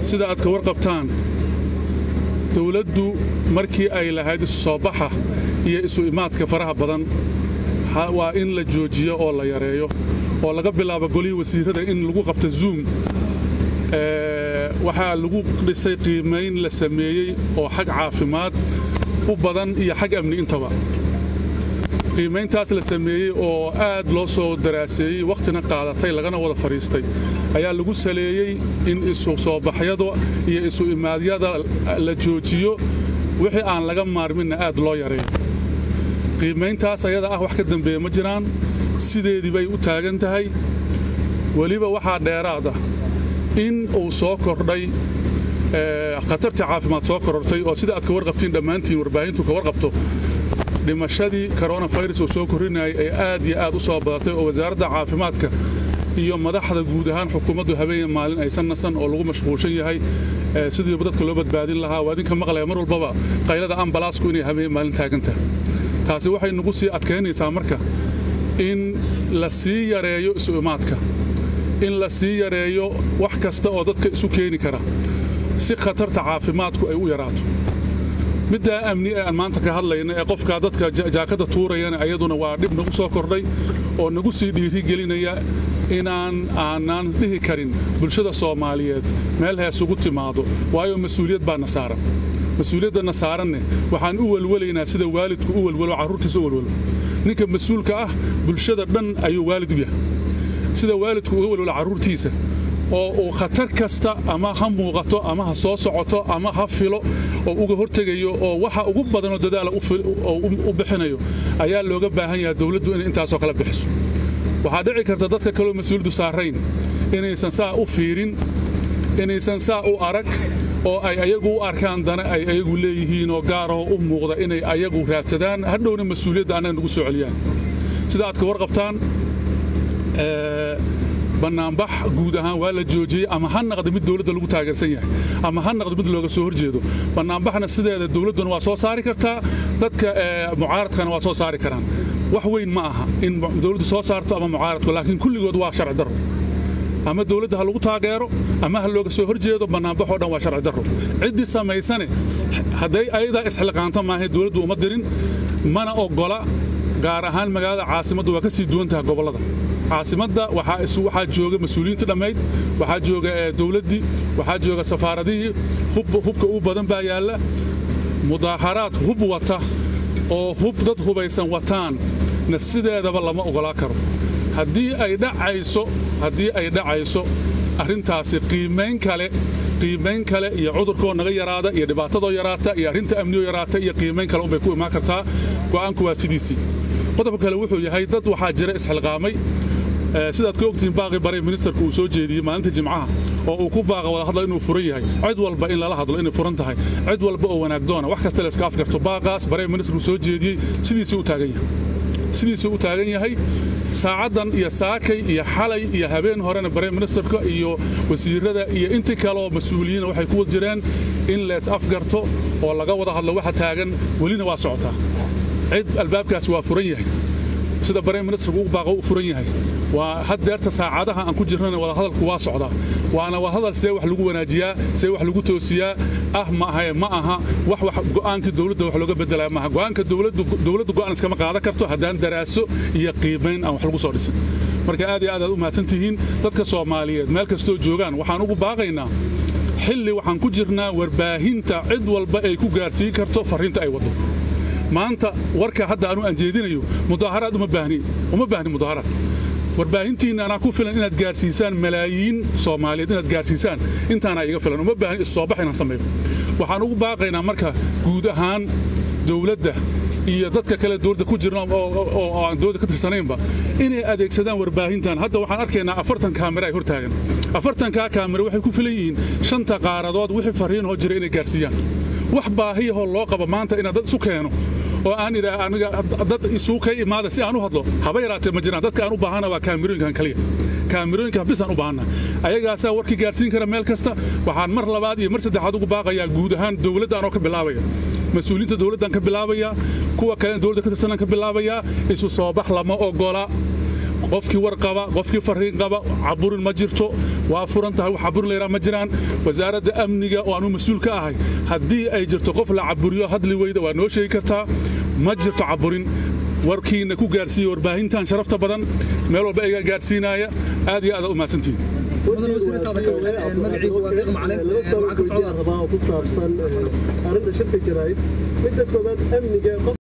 sida aad ka warqabtaan dowladdu markii ay lahayd isu soo baxa iyo isu imaadka faraha badan waa in la joojiyo oo la yareeyo oo laga bilaabo golihii wasiirrada in lagu qabto zoom waxaa lagu dhisay qiimayn la sameeyey oo xag caafimaad u badan iyo xag amni intaba qiimayntaas la sameeyey oo aad loo soo daraaseeyey wakhtina qaadatay lagana wada fadhiistay ayaa lagu saleeyey in isu soo baxyada iyo isu imaadyada la joojiyo wixii aan laga maarminna aad loo yareeyo qiimayntaas ayada ah wax ka dambeeya ma jiraan sideedii bay u taagan tahay weliba waxaa dheeraad ah in uu soo kordhay khatartii caafimaad soo korortay oo sida aad ka warqabtiin dhammaantiin warbaahintu ka warqabto dhimashadii koronafirus uu soo korrinayay ay aad iyo aad u soo badatay oo wasaaradda caafimaadka iyo madaxda guud ahaan xukuumaddu habeen maalin aysan nasan oo lagu mashquulshan yahay sidiiba dadka loo badbaadin lahaa waa idinka maqlaya mar walbaba qaylada ambalaasku inay habeen maalin taagantahay taasi waxay nagu sii adkaynaysaa marka in la sii yareeyo isu imaadka in la sii yareeyo wax kasta oo dadka isu keeni kara si khatarta caafimaadku ay u yaraato middaa amni ee aan maanta ka hadlayna ee qofkaa dadka jaakadda tuurayana ayaduna waa dhib nagu soo kordhay oo nagu sii dhiirigelinaya inaan aanaan dhihi karin bulshada soomaaliyeed meel heesugu timaado waayo mas-uuliyad baana saaran mas-uuliyaddanna saaranne waxaan u welwelaynaa sida waalidku u welwelo carruurtiisa u welwelo ninka mas-uulka ah bulshada dhan ayuu waalid u yahay sida waalidku uga welwelo carruurtiisa oo uu khatar kasta ama ha muuqato ama ha soo socoto ama ha filo oo uga hortegayo oo waxa ugu badanoo dadaala u bixinayo ayaa looga baahan yahay dowladdu inay intaasoo kala bixiso waxaa dhici karta dadka kaloo mas-uuliyaddu saarayn inaysan saa u fiirin inaysan saa u arag oo ay ayagu u arkaan dana ay ayagu leeyihiin oo gaarahoo u muuqda inay ayagu raadsadaan hadhowna mas-uuliyadda annaga nagu soo celiyaan sida aad ka warqabtaan bannaanbax guud ahaan waa la joojiyey ama ha naqda mid dowladda lagu taageersan yahay ama ha naqda mid looga soo horjeedo bannaanbaxna sideeda dowladduna waa soo saari kartaa dadka mucaaradkana waa soo saari karaan wax weyn ma aha in dowladdu soo saarto ama mucaaradku laakiin kulligood waa sharci darro ama dowladda ha lagu taageero ama ha looga soo horjeedo bannaanbaxoo dhan waa sharci darro ciddii samaysane hadday ayadaa isxilqaanto maahay dowladdu uma dirin mana oggola gaar ahaan magaalada caasimaddu waa ka sii duwan tahay gobollada caasimadda waxaa jooga mas-uuliyiinta dhammayd waxaa jooga dowladdii waxaa jooga safaaradihii hubka u badan baa yaalla mudaaharaad hub wata oo hub dad hubaysan wataan na sideedaba lama ogolaa karo haddii ay dhacayso haddii ay dhacayso arrintaasi qiimayn kale qiimayn kale iyo cudurkoo naga yaraada iyo dhibaatadoo yaraata iyo arrinta amniyoo yaraata iyo qiimayn kale unbay ku imaan kartaa go'aanku waa sidiisii qodobka kale wuxuu yahay dad waxaa jira isxilqaamay sidaad ka ogtihiin baaqi bare ministerku uu soo jeediyey maalinta jimcaha oo uu ku baaqa wada hadla inuu furan yahay cid walba in lala hadlo inay furan tahay cid walba oo wanaagdoona wax kasta la iska afgarto baaqaas bare ministerku soo jeediyey sidiisuu u taagan yahay sidiisuu u taagan yahay saacaddan iyo saakay iyo xalay iyo habeen horena bare ministerka iyo wasiirada iyo intii kaleoo mas-uuliyiina waxay ku wad jireen in lees afgarto oo laga wada hadlo waxa taagan welina waa socotaa cid albaabkaasi waa furan yahay sida bare ministerku u baaqo u furan yahay waa haddeerta saacadaha aan ku jirnana wadahadalku waa socdaa waana wadahadal see wax lagu wanaajiyaa see wax lagu toosiyaa ah ma ahae ma aha wax wax go'aankii dowladda wax looga bedelaya maaha go'aanka dowladdu go'aan iskama qaadan karto haddaan daraaso iyo qiimayn aan wax lagu soo dhisin marka aad iyo aad aad u mahadsan tihiin dadka soomaaliyeed meel kastoo joogaan waxaan ugu baaqaynaa xilli waxaan ku jirnaa warbaahinta cid walba ay ku gaarsiin karto farriinta ay waddo maanta warka hadda anu aan jeedinayo mudaaharaad uma baahni uma baahni mudaaharaad warbaahintiinna anaa ku filan inaad gaarsiisaan malaayiin soomaaliyeed inaad gaarsiisaan intaanaa iga filan uma baahni issoobax inaan sameeyo waxaan ugu baaqaynaa marka guud ahaan dowladda iyo dadka kale dowladda ku jirna oo aan dowladda ka tirsanaynba inay adeegsadaan warbaahintan hadda waxaan arkaynaa afartan kaamira ay hortaagan afartankaa kaamira waxay ku filan yihiin shanta qaaradood wixii farriinoo jira inay gaarsiiyaan wax baahiyahoo loo qabo maanta inaad dad isu keeno oo aan idhaa aniga dad isuu ka imaada si aan u hadlo haba yaraatee ma jiraan dadka aan u baahana waa kaamirooyinkan kaliya kaamirooyinkan bisaan u baahana ayagaasaa warkii gaarsiin kara meel kasta waxaan mar labaad iyo mar saddexaad ugu baaqayaa guud ahaan dowladda anoo ka bilaabaya mas-uuliyiinta dowladdan ka bilaabaya kuwa kalena dowladda ka tirsanan ka bilaabayaa isu soo bax lama ogola qofkii war qaba qofkii fariin qaba caburin ma jirto waa furan tahay wax caburin layraa ma jiraan wasaaradda amniga oo anuu mas-uul ka ahay haddii ay jirto qof la caburiyo hadli weyda waa noo sheegi kartaa ma jirto caburin warkiina ku gaarsiiye warbaahintan sharafta badan meel walba iga gaarsiinaya aad iyo aad u mahadsantihin ku saabsan arrinta shirka jaraa'id midda koobaad amniga